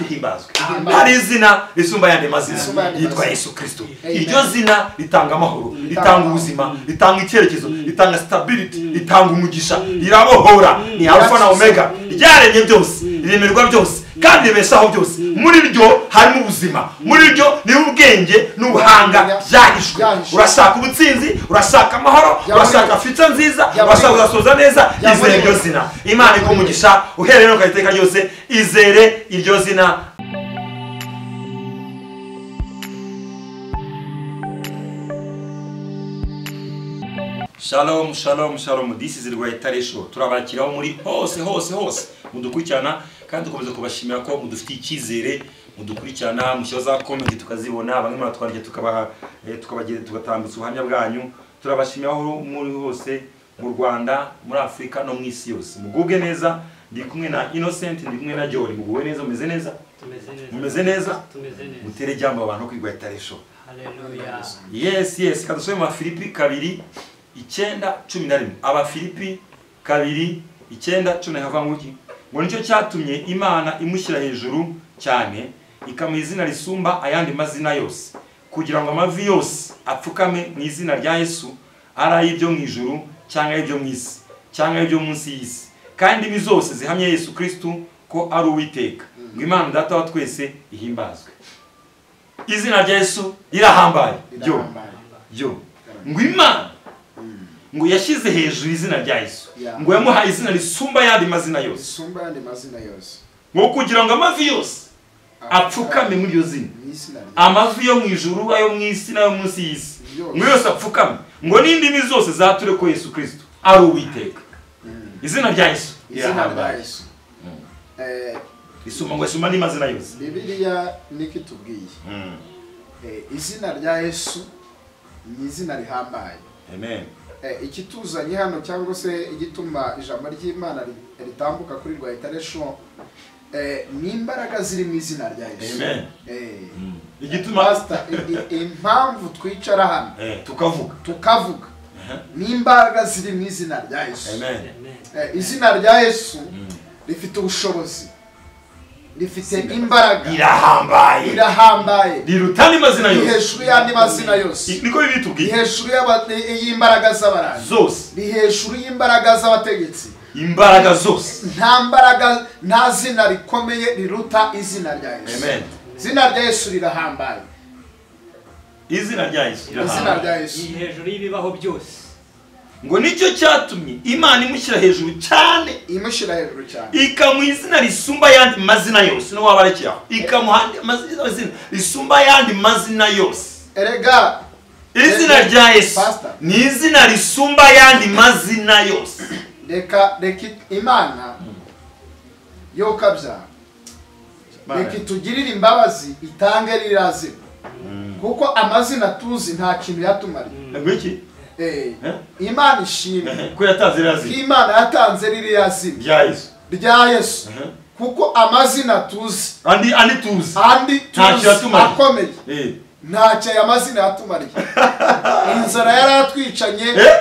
himbazwe hari izina risumba yandi mazina yitwa yesu kirisito iryo zina ritanga amahoro ritanga ubuzima ritanga icyerekezo ritanga sitabiriti ritanga umugisha rirabohora ni alfa na omega ryaremye byose riremerwa byose kandi ribeshaho byose muri ryo harimo ubuzima muri ryo ni ubwenge n'ubuhanga byahishwe urashaka ubutsinzi urashaka amahoro urashaka fica nziza urashaka ugasoza neza izere iryo zina imana ikumugisha uhereye no iteka ryose izere iryo zina shalom shalom shalom this is rwahitare show turabakiraho muri hose hose hose mudukurikirana kandi dukomeza kubashimira ko mudufitiye icyizere mudukurikirana mushyiraho za komenti tukazibona bamwe muratwandikira tugatambutsa ubuhamya bwanyu turabashimira aho muri hose mu rwanda muri afurika no mu isi yose mugubwe neza ndi kumwe na innocent ndi kumwe na jori muguwe neza umeze neza mumeze neza mutere ijambo abantu kwigwa itarisho yes yes kadusome mu bafilipi kabiri icyenda cumi na rimwe abafilipi kabiri icyenda cumi na rimwe nguki ngo nicyo cyatumye imana imushyira hejuru cyane ikamuha izina risumba ayandi mazina yose kugira ngo amavi yose apfukame mu izina rya yesu ari ay'ibyo mu ijuru cyangwa ay'ibyo mu isi cyangwa ay'ibyo munsi y'isi kandi indimi zose zihamye yesu kirisitu ko ari uwiteka ngo imana data wa twese ihimbazwe izina rya yesu rirahambaye ryo ryo ngo imana ngo yashyize hejuru izina rya yesu ngo yamuhaye izina risumba ayandi mazina yose ngo kugira ngo amavi yose apfukame muri iryo zina amavi yo mu ijuru ayo mu isi n'ayo munsi y'isi ngo yose apfukame ngo n'indimi zose zature ko yesu kirisito ari uwiteka izina rya yesu rirahambaye isuma ngo isuma n'amazina yose bibiliya niko itubwiye izina rya yesu ni izina rihambaye ikituzanye hano cyangwa se igituma ijambo ry'imana ritambuka kuri rwa itaresho ni imbaraga ziri mu izina rya yesu impamvu twicara hano tukavuga tukavuga ni imbaraga ziri mu izina rya yesu izina rya yesu rifite ubushobozi rifite imbaraga rirahambaye rirahambaye riruta n'amazina ni yose hejuru y'andi mazina yose niko ni bibitubwiye hejuru y'aba- y'imbaraga z'abarani zose ni hejuru y'imbaraga z'abategetsi imbaraga zose nta mbaraga nta zina rikomeye riruta izina rya yesu Amen. izina rya yesu rirahambaye izina rya yesu izina rirahambaye rya yesu ni hejuru y'ibibaho byose ngo nicyo cyatumye imana imushyira hejuru cyane imushyira hejuru cyane ikamuha izina risumba ayandi mazina yose no waba arekeraho ikamuha andi mazina izina risumba ayandi mazina yose erega izina rya yesu Pastor. ni izina risumba ayandi mazina yose reka reka imana yo kabyara reka itugirire imbabazi itange ririya zina kuko amazina tuzi nta kintu yatumariye ngwiki Eh, Eh? imana ishimwe ko yatanze iriya ko zina imana yatanze ririya zina rya yesu rya yesu Mhm. kuko amazina tuzi andi andi tuzi andi Ntacyo tuzi yatumariye. akomeye Eh. ntacyo aya mazina yatumariye inzara yari atwicanye Eh?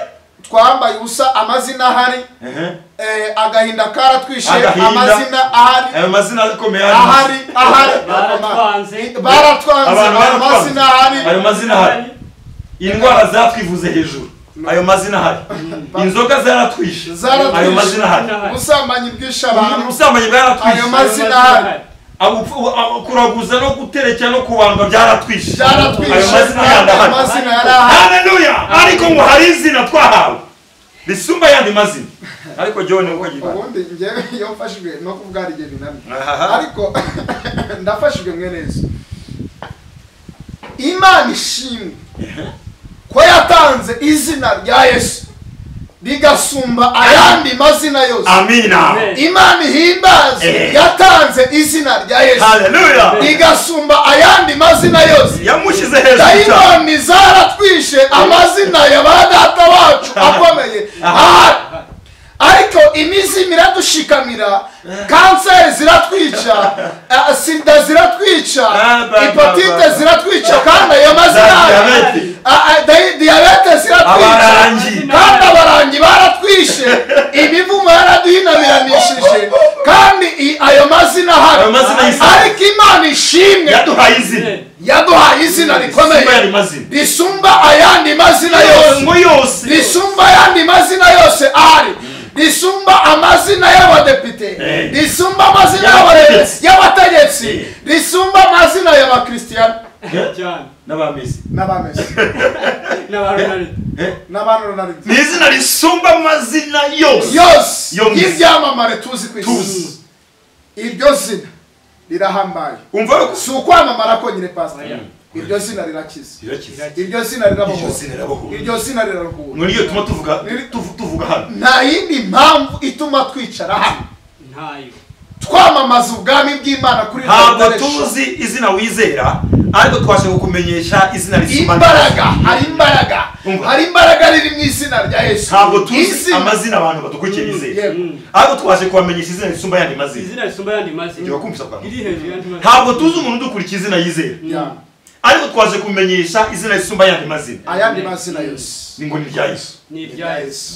twambaye ubusa amazina ahari Ehe. eh, agahinda karatwishe Agahinda. amazina ahari ayo mazina akomeye ahari ari ahari baratwanze baratwanze Abantu ayo baratwanze. mazina ahari ayo mazina ahari indwara zatwivuze hejuru ayo mazina ahari inzoga zaratwishe Zaratwishe. ayo mazina ahari ubusambanyi bwishe abantu ubusambanyi ayo bwaratwishe mazina ahari Abupfu- abu- kuraguza no guterekera no kubandwa byaratwishe byaratwishe ayo mazina yandi ayo ahari mazina yari ahari haleluya ariko ngo hari izina twahawe risumba ayandi mazina ariko jyewe ni uko agira ubundi njyewe iyo mfashijwe no kuvuga hari igihe binaniye Ahaha. ariko ndafashijwe mwe neza imana ishimwe ko yatanze izina rya yesu rigasumba ayandi mazina yose amina Amen. imana ihimbaze Eh. yatanze izina rya yesu haleluya rigasumba ayandi mazina yose yamushyize hejuru cyane dayimoni zaratwishe amazina ya ba data bacu akomeye ahari ariko imizimu iradushikamira kanseri ziratwica eh, sida ziratwica Ah, ba, ba, hepatite ba. ziratwica kandi ayo mazina Diyabete. Ah, ah, dayi- diyabete ziratwica abarangi kandi abarangi baratwishe imivumo yaraduhinabiranishije kandi i- ayo mazina hari Ayo mazina y'Imana. ariko imana ishimwe yaduhaye izina yaduhaye izina rikomeye Isumba yandi mazina risumba ayandi mazina yose ngo yose risumba ayandi mazina yose ahari risumba amazina y'abadepite Eh. risumba amazina Y'abategetsi. y'abategetsi Eh. risumba amazina y'abakristiyan cyane n'abameze n'abamesi n'abaronari n'abantu runariti ni izina risumba amazina yose yose Yo mizi. y'ibyamamare tuzi ku isi Tuzi. iryo zina rirahambaye umva ko si ukwamamara konyine pasita Oya. iryo zina rirakiza irakiza iryo zina iryo rirabohora zina rirabohora iryo zina riraruhura muri iyo tuma tuvuga tuvu- tuvuga hano nta yindi mpamvu ituma twicara hano ntayo twamamaza ubwami bw'imana kuri rino ntabwo generation. tuzi izina wizera ariko twasha kukumenyesha izina risumba imbaraga hari imbaraga Umva. hari imbaraga riri mu izina rya yesu ntabwo tuzi Izina- amazina abantu badukurikiye bizera Yego. ariko twaje kubamenyesha izina risumba ayandi mazina izina risumba ayandi mazina Jya wakumvisa kwa- iri hejuru y'andi mazina ntabwo tuzi umuntu udukurikiye izina yizera Ya. ariko twaje kumenyesha izina risumba ayandi mazina ayandi mazina yose ni ngo ni irya yesu ni ibya yesu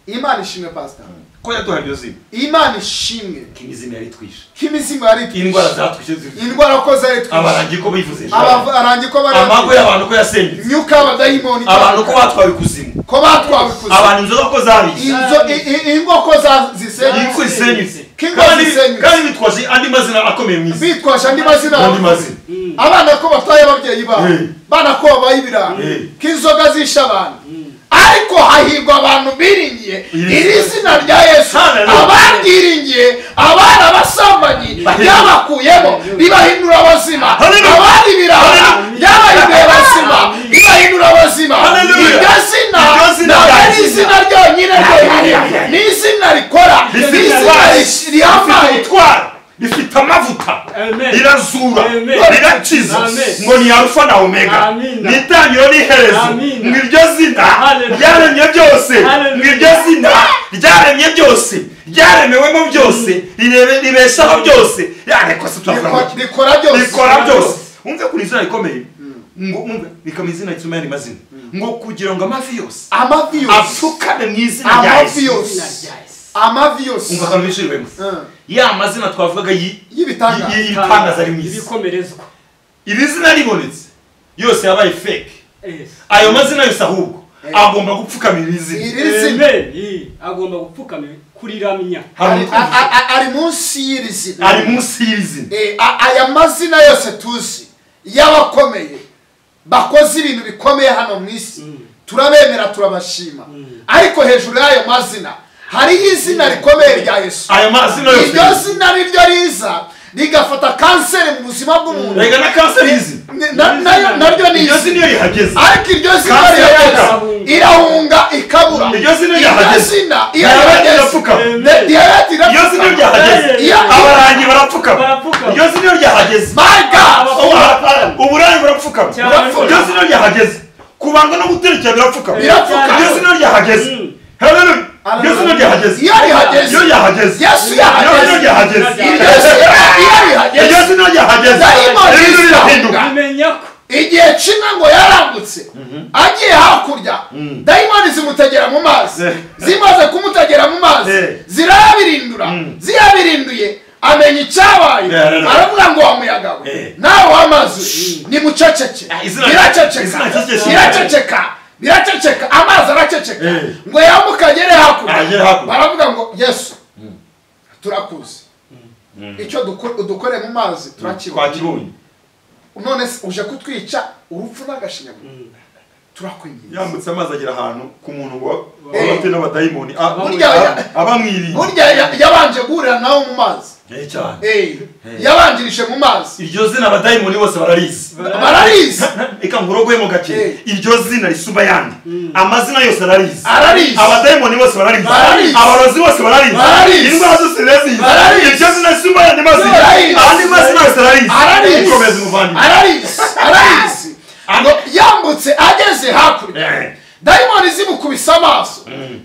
imana ishimwe pasita ko yaduhaye iryo zina imana ishimwe ko imizima yari twishe k'imizimu yari itwishe. indwara zatwishe zivura indwara ko zari twishe abarangi ko bivuze abarangi ko bari amago y'abantu ko yasenyutse imyuka y'abadayimoni abantu ko batwaye ikuzimu ko batwawe ikuzimu abantu inzoga ko zabiye Inzo- i- i- ingo ko za- zisenye ingo isenyutse Kingo kandi zisenyutse. kandi bitwaje andi mazina akomeye mu isi bitwaje andi mazina andi mazina Mm. abana ko batwaye ababyeyi babo Eh. bana ko babaye ibirara Eh. ko inzoga zishe abantu ariko hahirwa abantu biringiye Iri iri zina rya yesu Hallelujah. ababyiringiye abana basambanyi ryabakuyemo ribahindura abazima Hallelujah. abandi birara Hallelujah. ryabahinduye abazima ribahindura abazima Hallelujah. iryo zina Iryo zina ntabwo rya ari Yesu. izina ryonyine ryonyine ni izina rikora ni rifite izina ubutwari, rish- rihambaye rifite ubutwari rifite amavuta Amen. rirazura Amen. rirakiza Amen. ngo ni arufa na omega Amina. ni itangiriro n'iherezo Amina. ngo iryo zina Hallelujah. ryaremye byose Hallelujah. ngo iryo zina ryaremye byose ryaremewemo byose rirebe- ribeshaho byose yareko se turavuga ngo Riko- iki? rikora byose rikora byose umve kuri izina rikomeye ngo umve rikaba izina risoma yandi mazina ngo kugira ngo amavi yose amavi yose apfukame mu izina rya yesu amavi izina yose rya yesu amavi umva yose akantu biciriwe gusa Mm. ya mazina twavugaga yi- Y'ibitangaza. yi- y'ibitangaza ari mu isi ibikomerezwa iri zina ribonetse yose yabaye fake Yes. ayo mazina yose ahubwo agomba gupfukama iri zina iri zina Amen. Yi. agomba gupfukama kuriramya hari ari- a- utwumva a- a- ari munsi y'iri zina ari munsi y'iri zina Eh, a- aya mazina yose tuzi y'abakomeye bakoze ibintu bikomeye hano mu isi turabemera turabashima ariko hejuru y'ayo mazina hariho izina rikomeye rya yesu ayo mazina yose iryo zina niryo riza rigafata kanseri mu buzima bw'umuntu rega na kanseri y'izina Ni- na- nayo- naryo ni iryo izina zina iyo rihageze ariko iryo zina Kanseri rihageze irahunga. irahunga ikabura Iryo zina iryo ryahageze. zina iyo diyabete rihageze irapfukama Amen. diyabete iryo zina iyo irapfuka ryahageze Iyo- abarangi barapfukama Barapfukama. iryo zina iyo ryahageze my god ubu- uburangi burapfukama Cyane. Burapfukama. iryo zina iyo ryahageze kubanga no guterekera birapfukama Birapfukama. iryo zina iyo ryahageze Mm. Hallelujah. iryo zina iyo ryahageze iyo rihageze iyo ryahageze yesu iryo yahageze ryahageze iryo zina iyo rihageze iryo zina ryahageze Dayimoni iryo zina rirahinduka zizahuga. umenya ko igihe kimwe ngo yarambutse agiye hakurya dayimoni zimutegera mu mazi Eh. zimaze kumutegera mu mazi Eh. zirayabirindura ziyabirinduye amenya icyabaye Yeah, yeah, yeah. aravuga ngo wa muyaga we Eh. nawe w'amazi nimuceceke Ah, izina- biraceceka izina ry'iryo biraceceka biraceceka amazi araceceka Eh. ngo yambuke agere Ah, agere hakurya hakurya. baravuga ngo yesu turakuzi icyo duko- udukore mu mazi turakibona twakibonye none se uje kutwica urupfu n'agashinyaguro turakwinginze yambutse amazi agera ahantu ku muntu ngo Eh. abafite n'abadayimoni a- Burya- a- abamwirinda burya ya- yabanje guhurira nawe mu mazi Eh, cyane. Eh, yabanjirije mu mazi iryo zina abadayimoni bose bararizi bararizi reka nkurogwemo gake Eh. iryo zina risumba ayandi amazina yose ararizi Ararizi. abadayimoni bose bararizi Bararizi. abarozi bose bararizi Bararizi. indwara zose zirazizi Bararizi. iryo zina risumba ayandi mazina Bararizi. andi mazina yose ararizi ararizi ukomeze umuvandimwe ararizi ararizi ngo yambutse ageze hakurya Eh. dayimoni zimukubise amaso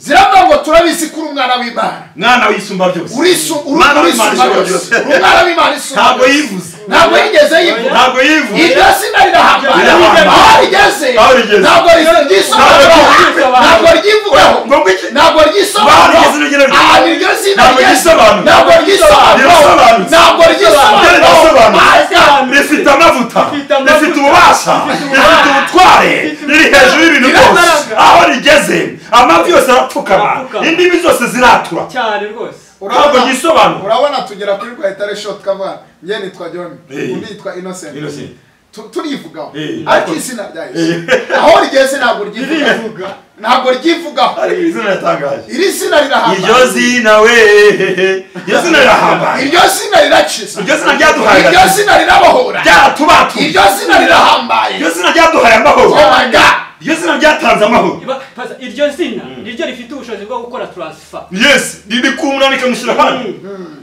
ziravuga ngo turabizi ko uri umwana w'imana mwana w'isumba byose urisu uru- Mwana w'Imana urisumba ishobora byose byose. uri umwana w'imana isumba ntabwo byose. yivuze ntabwo yigeze yivuga ntabwo yivuye iryo zina rirahambaye Rirahambaye. aho rigeze Aho rigeze. ntabwo risa- ryisobanura Ntabwo ryisobanura. ntabwo ryivugaho ngo ngwiki Ntabwo ntabwo ryisobanura iryo zina ryera- ahantu iryo zina Ntabwo rigeze, ryisobanura. ntabwo ryisobanura Rirasobanutse. ntabwo Ibyo ryisobanura rirasobanutse. rifite amavuta Rifite amavuta. rifite ububasha rifite ubutware riri hejuru y'ibintu byose Rirataraga. aho rigeze amavi yose arapfukama Arapfukama. indimi zose ziratura cyane rwose ntabwo ryisobanura urabona tugera kuri rwayitare show tukavuga njye nitwa john Eh. undi yitwa innocent Innocent. Tu- turivugaho Eh. ariko izina rya yesu Eh. aho rigeze ntabwo ryivuga ntabwo ryivugaho ariko izina yatangaje iri zina iryo rirahambaye zina we iryo zina rirahambaye iryo zina rirakiza iryo zina ryaduhaye iryo agakiza zina rirabohora ryaratubatura iryo zina rirahambaye iryo zina ryaduhaye amahoro Oh my God. iryo zina ryatanze amahoro Iba- pasa- iryo zina niryo rifite ubushobozi bwo gukora transfer yes ribikumura rikamushyira hano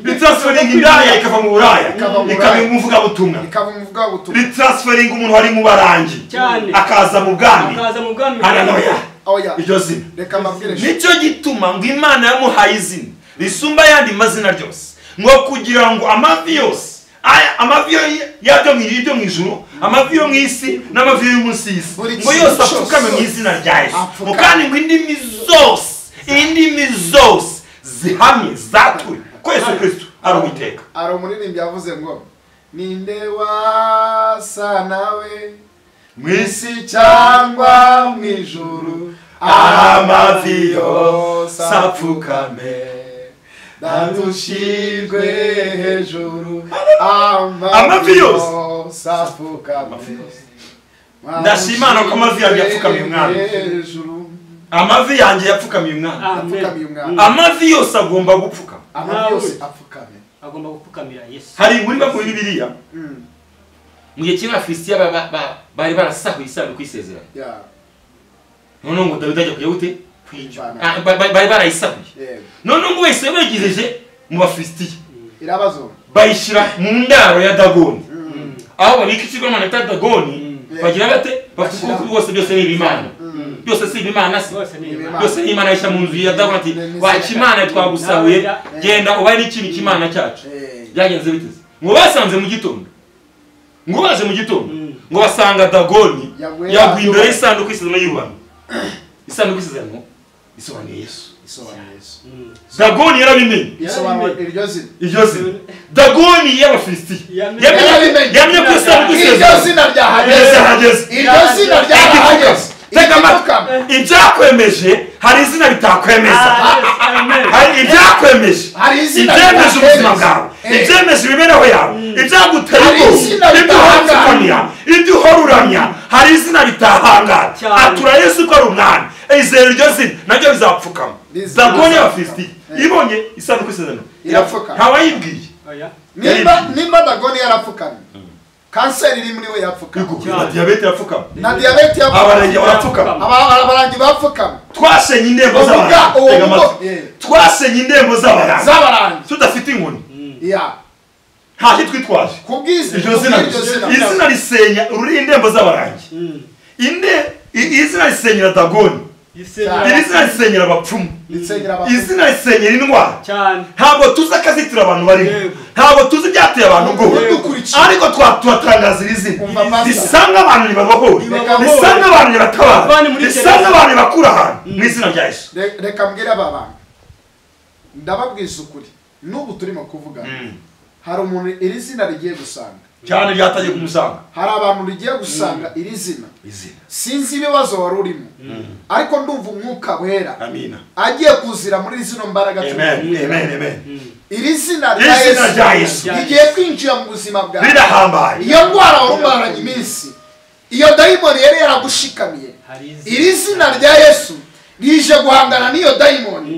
ritransferinga Ryo kwinjira. indaya ikava mu buraya Ikava mu ikaba buraya. umuvugabutumwa ikaba umuvuga ubutumwa ritransferinga umuntu wari mu barangi Cyane. akaza mu bwami akaza mu bwami haranoya oya iryo zina reka mbabwire nicyo gituma ngo imana yamuhaye izina risumba ayandi mazina ryose ngo kugira ngo amavi yose aya- amavi yo- yabyo mu iryo mu ijuru amavi yo mu isi n'amavi yo munsi y'isi Buri ngo kintu yose cyose. apfukame mu izina rya yesu Apfukame. ngo kandi ngo indimi zose indimi zose zihamye zatwe ko yesu kirisito ari uwiteka hari umuririmbyi yavuze ngo ninde wasa nawe mu isi cyangwa mu ijuru amavi yose apfukame ndadushirwe hejuru amavi Amavi yose. yose apfukame Ndashimana ko amavi yanjye apfukamye umwami. hejuru amavi yanjye yapfukamiye umwana apfukamye Amen. umwami amavi yose agomba gupfukama amavi yose apfukamye agomba gupfukamira yesu hari muri bamwe muri biriya Mm, mu gihe kimwe abafilisitiya ba- ba- ba- bari barasahuye isanduku y'isezerano yeah, noneho ngo dawidi ajya kujya gute kuyivana. Ah, ba- ba- bari barayisahuye yego noneho ngo wese begereje mu bafilisitiya irabazo bayishyira mu ndaro ya dagoni aho babika ikigomana cya dagoni Mm. bagira bate bafite Bashyira- ukuboko bose byose ni ibimana byose si ibimana si rwose ni Ni imana. imana. byose ni imana yishya mu nzu ya dagoni ati Ni- ni- waca imana twagusahuye genda ubaye n'ikintu cy'imana cyacu Eh, byagenze biteze ngo basanze mu gitondo ngo baje mu gitondo Mm. ngo basanga dagoni Yaguye yaguye imbere yahura. y'isanduku isezerano y'ubano isanduku isezerano isobanuye yesu isobanura yesu Mm. dagoni yarabimenye isobanura iryo zina iryo zina dagoni y'abafilisitiya Yamenye- Yarabimenye. yamenye ko isanduku iryo isezerano zina ryahageze Iryo hageze iryo zina ryahageze tega Igipfukama. amatwi ibyakwemeje hari izina Ah, bitakwemeza yes, amen. hari ibyakwemeje Hari izina ibyemeje bidakwemeza. ubuzima bwawe Eh. ibyemeje imibereho yawe ibyagutera Hari ubwoba izina ibyuhangamya ibyuhoruramya hari izina bitahangara Cyane. atura yesu ko ari umwami izere iryo zina nabyo bizapfukama Rizina dagoni bizapfukama. y'abafilisitiya Eh. ibonye isanduku isezerano Irapfukama. ntawayibwiye Oya. nimba nimba dagoni yarapfukamye kanseri iri muri we yapfukamye na diyabete irapfukama na diyabete abarenge yapfukamye barapfukama Aba- abarangi bapfukamye twasenye indembo Uvuga z'abarangi uwo Tega mugo- amatwi. Eh. twasenye indembo z'abarangi z'abarangi tudafite inkoni ya nta kitwitwaje kubw'izi iryo zina izina risenya uri indembo z'abarangi Mm. inde i- izina risenyera dagoni Yisenya. iri zina risenyera abapfumu risengera abantu izina risenyera indwara cyane ntabwo tuzi akazitiro abantu barimo Yego. ntabwo tuzi ibyateye abantu ubwoba Yego. Dukurikiye. ariko twa- turatangaza iri zina Umva, Pastor. risa nk'abantu ribabohora Ribabohora. risa nk'abantu ribatabara Bavane muri risa gereza. nk'abantu ribakura ahantu mu izina rya yesu Re- reka mbwire aba bantu ndababwiza ukuri n'ubu turimo kuvuga hari umuntu iri zina rigiye gusanga cyane ryatangiye kumusanga hari abantu rigiye gusanga iri zina izina sinzi ibibazo wari urimo ariko ndumva umwuka wera amina agiye kuzira muri zino mbaraga turi amen kubwira. amen amen iri zina iri zina rya rya yesu yesu Yesu. rigiye kwinjira mu buzima bwawe rirahambaye iyo ndwara wari umaranye iminsi iyo dayimoni yari yaragushikamiye hari izina. iri zina rya yesu rije guhangana n'iyo dayimoni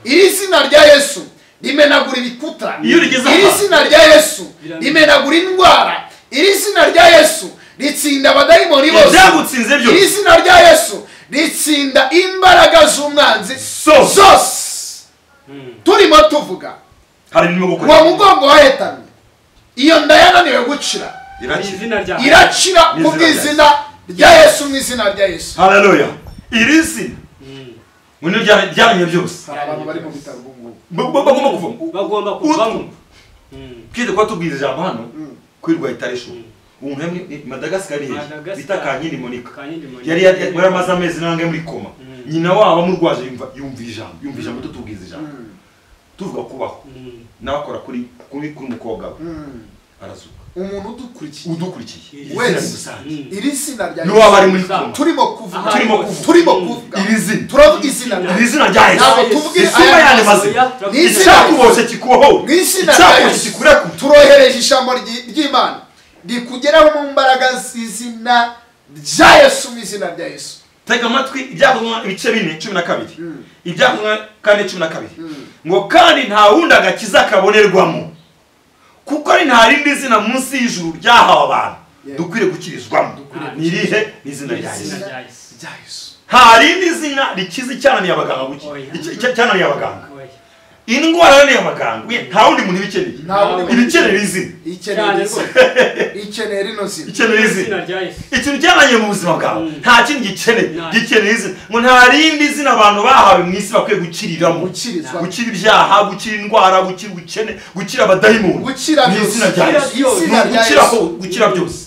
iri zina rya yesu rimenagura ibikuta Iyo rigeze iri aha. zina rya yesu Biramenye. rimenagura indwara iri zina rya yesu ritsinda abadayimoni bose ibyagutsinze byose iri zina rya yesu ritsinda imbaraga z'umwanzi Zose. zose Mm. turimo tuvuga hari n'ibyo gukora uwo mugongo wahetamye iyo nda yananiwe gucira Hari irakira izina rya iracira Ni ku izina rya bw'izina rya yesu mu izina rya yesu haleluya iri zina Mm. ngo ni byaremye byose hari abantu bari mu bitaro ubu ngubu Ba- ba- bagomba kuvamo bagomba Utwo. kuvamo Mm. twite kuba tubwiriza ijambo hano Mm. kwirwa itari show umuntu hamwe madagascar ni hehe Madagascar. bita kankindi monika Kankindi Monica. yari yari- yari amaze amezi nange muri koma nyina wabo amurwaje yumva yumva ijambo yumva ijambo tutubwiza ijambo tuvuga kubaho Mm. nawe akora kuri kuri kuri umukobwa we arazuka umuntu udukurikiye udukurikiye Wese. izina rusange Mm. iri zina rya n'uwaba ari muri koma turimo kuvuga Aha, turimo kuvuga turimo kuvuga iri zina turavuga izina rya iri zina rya yesu Ntabwo tuvuga isumba aya yandi maso mazina ya- Ni izina- icyakuboshye kikubohore mu izina rya icyakuboshye yesu kikurekure turohereje ijambo ryi- ry'imana rikugeraho mu mbaraga z'izina rya yesu mu izina rya yesu tega amatwi ibyakozwe ibice bine cumi na kabiri Mm. ibyakozwe kane cumi na kabiri Mm. ngo kandi nta wundi agakiza kabonerwamo kuko ari nta rindi zina munsi y'ijuru ryahawe abantu Yeah. dukwiriye gukirizwamo Dukwiriye ni irihe ni izina rya Izina yesu rya Yesu. rya yesu nta rindi zina rikiza icyananiye abaganga guki Oya. icya- icya- icyananiye abaganga Oya. indwara yananiye abaganga we, nta wundi muntu ibikeneye Nta wundi muntu. ibikeneye izina ikeneye Cyane iri zina ikeneye rino zina ikeneye izina Izina rya Yesu. ikintu cyananiye mu buzima bwawe Mm. nta kindi gikeneye Nta- gikeneye izina ngo nta rindi zina abantu bahawe mu isi bakwiye gukiriramo gukirizwa gukira ibyaha gukira indwara gukira ubukene gukira abadayimoni gukira Ni byose izina rya Yesu. izina Ni rya ugukira yesu ho gukira byose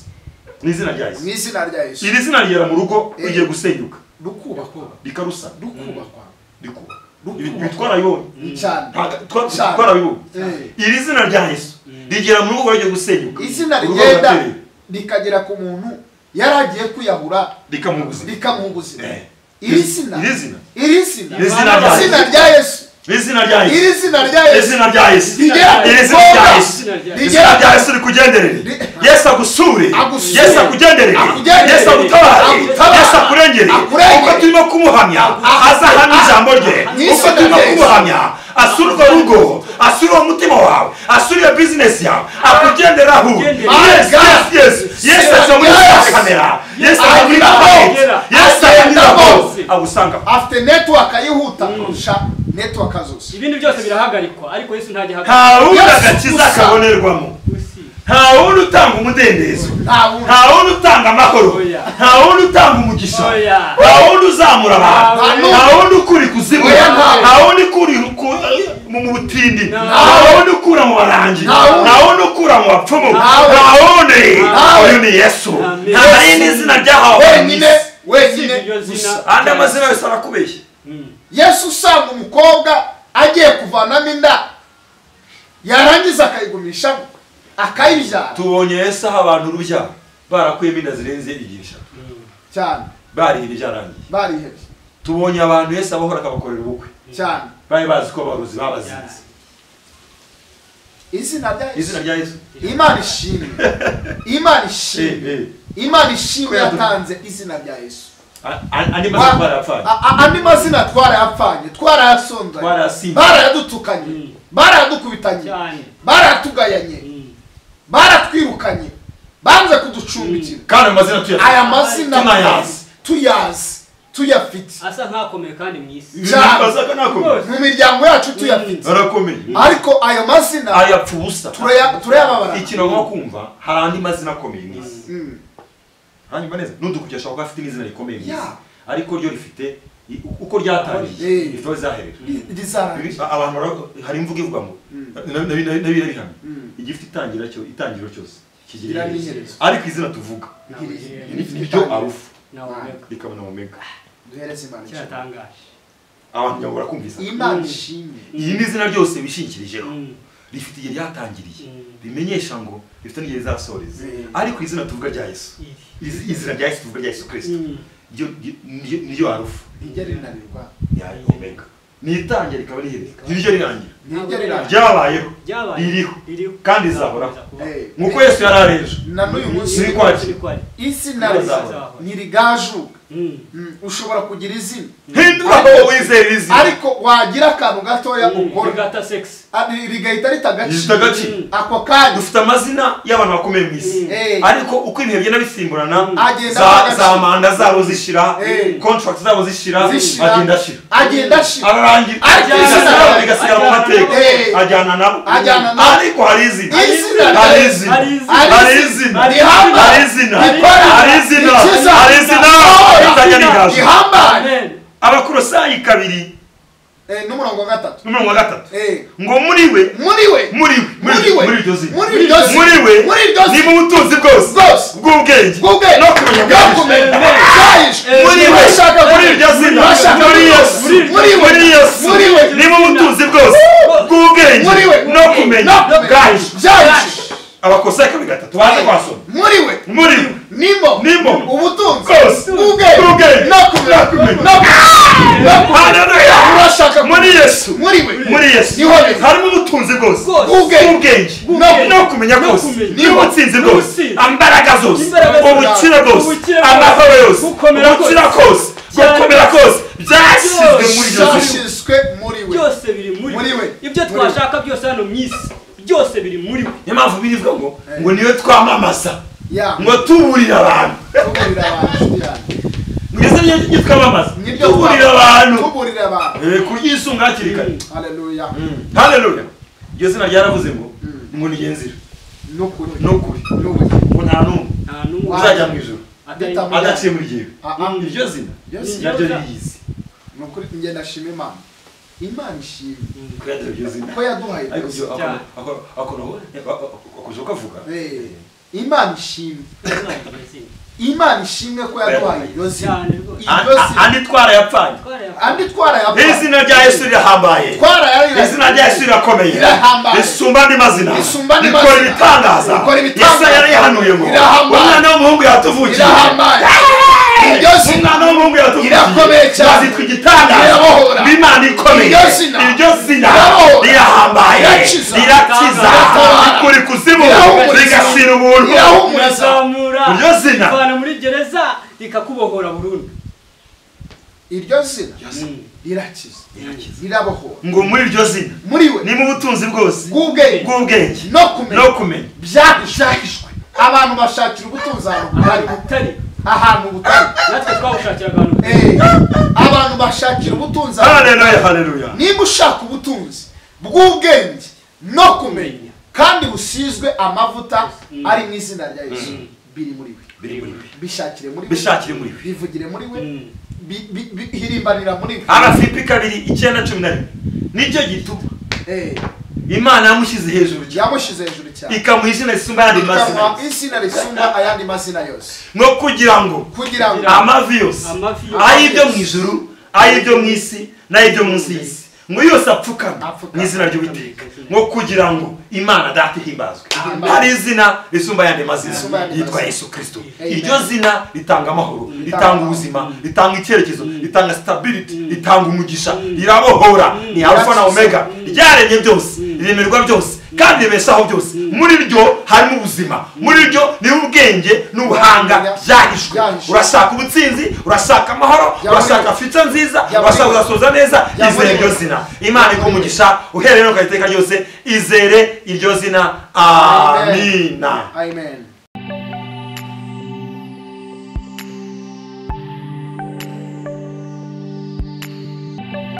ni izina rya yesu mu izina rya yesu iri zina rigera mu rugo Eh. rigiye gusenyuka rukubakwa rikarusa rukubakwa rikubaka Rukubaka. bitwara yoni cyane Cyane. bitwara bibona Eh. iri zina rya yesu rigera mu rugo rigiye gusenyuka izina Urugo rigenda ruraterera. rikagera ku muntu yari agiye kwiyahura rikamuha ubuzima rikamuha ubuzima Eh. iri zina Iri zina. iri zina Iri zina rya izina Yesu. rya yesu iri zina rya yesu iri zina rya iri yesu zina rya yesu iri rigera ku zina rya mukobwa yesu Izina Yesu rya rigera rya Yesu rikugenderere Ri- Yesu agusure Agusure. Yesu akugenderere Akugenderere. Yesu agutabare Agutabare. Yesu akurengerere Akurengere. uko turimo kumuhamya azahamya ijambo rye Yesu uko turimo Yesu. kumuhamya asura urwo rugo asura uwo mutima wawe asura iyo bizinesi yawe akugenderaho Akugendere. Yes, yes, My God. yes. Yesu Yes. ajya muri za kamera Yesu ajya muri Agenda banki hose. Yesu Agenda agenda hose hose. agusanga afite netiwaka yihuta kurusha netiwaka zose Ibindi byose birahagarikwa ariko Yesu ntagihagarika. nta wundi Yesu agakiza gusa. kabonerwamo Gusa. nta wundi utanga umudendezo nta wundi nta wundi utanga amahoro Oya. nta wundi utanga umugisha Oya. nta wundi uzamura abantu Nta n'umwe. nta wundi ukuri kuzima Oya, nta- nta wundi ukuri ku- mu mu butindi nta wundi ukura mu barangi Nta wundi. nta wundi ukura mu bapfumu wundi. nta wundi Nta uyu wundi. ni yesu Amen. nta yindi zina ryahawe wenyine Usibye wenyine iryo zina. gusa andi amazina yose arakubeshya Mm. yesu usanga umukobwa agiye kuvanamo inda yarangiza akayigumishamo akayibyara tubonye yesu aha abantu urubyaro barakuyemo inda zirenze igihe eshatu cyane barihira ibyarangiye barihebye tubonye abantu yesu abahora akabakorera ubukwe cyane bari bazi ko abarozi babazinze izina rya izina yesu rya yesu imana ishimwe imana Eh, ishimwe eh. imana ishimwe Kubera- yatanze izina rya yesu A- a- andi mazina barayapfanye A- a- andi mazina twarayapfanye twarayasundanye Twarayasinye. barayadutukanye Mm. barayadukubitanye Cyane. baratugayanye Mm. baratwirukanye banze kuducumbikira kandi amazina tuyafite aya mazina Tunayazi. tuyazi tuyafite Asa nkakomeye kandi mu isi. cyane. Bazaga nakomeye Rwose. mu miryango yacu tuyafite arakomeye ariko ayo mazina ayapfa ubusa turaya- turayababarana ikintu agomba kumva hari andi mazina akomeye mu isi Mm. hanyuma neza n'udukujya ashobora kuba afite n'izina rikomeye mu isi Yeah. ariko ryo rifite i- uko ryatangiye Eh. rifite aho rizaherera Ri- rizarangira Ibi- abantu bara- hari imvugo ivuga ngo Mm. na- na- na- nabira bihamye Mm. igifite itangira cyo itangiro cyose kigira Kigira iherezo n'iherezo. ariko izina tuvuga Ntawuhera. Rifite niryo itangira. arufu Nawe umwega. rikabona omega duhereze imana ishimwe Kiratangaje. abantu ntabwo bakumvisa imana Mm. ishimwe iyi ni izina ryose bishingikirijeho Mm. rifite igihe ryatangiriye Mm. bimenyesha ngo rifite n'igihe rizasoreza Mm. ariko izina tuvuga rya yesu Iri. Izi- izina rya yesu tuvuga rya yesu kirisito Mm. ryo- ryo- niryo- niryo harufu rijya rinanirwa ya omega nitangira rikaba rihereza niryo rirangira ntiryo rirangira ryabayeho Ryabaye. ririho Ririho. kandi rizahoraho Rizakomeza kubaho. Eh, nk'uko yesu yari ari ejo na n'uyu munsi Siri kwakira. Siri kwakira. izina Rizahora. ntirigajuka Mm. Mm, ushobora kugira izina hindura aho wizera izina ariko wagira akantu gatoya ukora Rigata sex. Ah, rigahita rita Rifite agaciro Mm. ako kanya dufite amazina y'abantu bakomeye mu isi Mm. Eh. ariko uko ibihe bigenda bisimburana Agenda za- agaciro. za manda zabo zishira Eh. contract zabo zishira zishira agenda ashira agenda ashira ararangira Ajyana bigasigara- nabo. bigasigara mu Ajyana mateka nabo. ajyana nabo Ajyana nabo. ariko hari izina Izina rya hari Yesu. izina Hari izina. hari izina Ni hamba. hari izina Ni kora. hari izina Ni kiza. hari izina Ni rizajya izina. rigaje rihambaye Amen. abakorosayi kabiri Eh, n'umurongo wa gatatu n'umurongo wa gatatu Eh, ngo muri we muri we muri we muri we muri iryo zina muri iryo zina muri we muri iryo ni zina mu butunzi bwose bwose bw'ubwenge bw'ubwenge no kumenya bwakumenya bwahishwe muri we Ntibashaka muri iryo zina ntibashaka muri yesu muri we muri yesu muri we ni mu butunzi bwose bw'ubwenge muri we no kumenya no kumenya. bwahishwe byahishwe abakosaye kabiri gatatu baza kwasoma muri we muri we nimo Nimo. ubutunzi Bwose. ubwenge Ubwenge. no kumenya no kumenya no kumenya Haleluya. urashaka muri yesu muri we muri yesu niho biri. harimo ubutunzi bwose Bwose. Ubwenge. ubwenge Ubwenge. no kumenya No bwose kumenya. n'ubutsinzi bwose N'ubutsinzi. imbaraga zose Imbaraga zose. ubukire bwose Ubukire bwose. amahoro yose Gukomera kose. ubukira kose Byari- gukomera kose byashyizwe muri iryo zina byashyizwe muri we byose biri muri Muri we. we ibyo Muri we. twashaka byose hano mu isi byose biri muri we niyo mpamvu birivuga ngo ngo niwe twamamaza ya ngo tuburire abantu tuburira abantu yanjye mwese niyo nibyo twamamaza Nibyo tuburire twamamaza. abantu tuburira abantu Eh, kuryisunga hakiri kare haleluya haleluya iryo zina ryaravuze ngo ngo ni genzira n'ukuri n'ukuri n'ubugingo ngo nta n'umwe nta n'umwe uzajya mu ijoro atari- Adamu. adaciye muri jyewe Ah, ah. iryo zina Yes. naryo riyizi ni ukuri njye ndashima imana imana ishimwe kuyagira iryo zina ko yaduhaye ariko ubuzima. Cyane. akuje ukavuga Eh, imana ishimwe Atari- imana ishimwe ko yaduhaye iryo zina cyane rwose iryo zina andi twara yapfanye andi twarayavuye izina rya yesu rirahambaye izina rya yesu rirakomeye Rirahambaye. risumba andi mazina Risumba andi rikora mazina. ibitangaza Rikora ibitangaza. yesaya yarihanuye ngo Rirahambaye. umwana w'umuhungu yatuvukije Rirahambaye. Iryo zina umwana w'umuhungu Rirakomeye yatuvukije cyane. azitwa igitangaza Rirabohora. b'imana ikomeye Iryo zina. iryo zina Rirabohora. rirahambaye Rirakiza. rirakiza Riratabara. rikura ikuzimu Rirahumuriza. rigasira ubuntu irahumuriza urazamura Iryo zina. uvana muri gereza rikakubohora burundu iryo zina Mm. rirakiza rirabohora ngo muri iryo zina muri we ni mu butunzi bwose bw'ubwenge bw'ubwenge no no kumenya kumenya byahishahishwe abantu bashakira ubutunzi ahantu butari buto. atari ahantu butari natwe twawushakiraga abantu Eh, abantu bashakira ubutunzi ahantu haleluya haleluya niba ushaka ubutunzi bw'ubwenge no kumenya kandi busizwe amavuta ari mu izina rya yesu biri muri we biri muri we bishakire muri Bishakire muri we. bivugire muri we Mm. bi- bi- bi- hirimbanira muri we arafipi kabiri icyenda cumi na rimwe nicyo gituma Eh, imana yamushyize hejuru cyane yamushyize hejuru cyane ikamuha izina risumba ayandi mazina ikamuha izina risumba ayandi mazina yose no kugira ngo kugira ngo amavi yose Amavi yose. ay'ibyo mu ijuru ay'ibyo mu isi n'ay'ibyo munsi y'isi ngo yose apfukame Apfukame. mu izina ry'uwiteka ngo kugira ngo imana data ihimbazwe Amen. hari izina risumba ayandi Risumba mazina ayandi yitwa mazina. yesu kirisito Amen. iryo zina ritanga amahoro ritanga ubuzima ritanga icyerekezo ritanga sitabiriti ritanga umugisha rirabohora ni arufa na omega ryaremye byose riremerwa byose kandi ribeshaho byose muri ryo harimo ubuzima muri ryo ni ubwenge n'ubuhanga byahishwe Byahishwe. urashaka ubutsinzi urashaka amahoro Jya muri urashaka we. fita nziza Jya muri urashaka we. ugasoza neza Jya muri izere we. iryo zina imana ikumugisha uhereye no ku iteka ryose izere iryo zina amina amen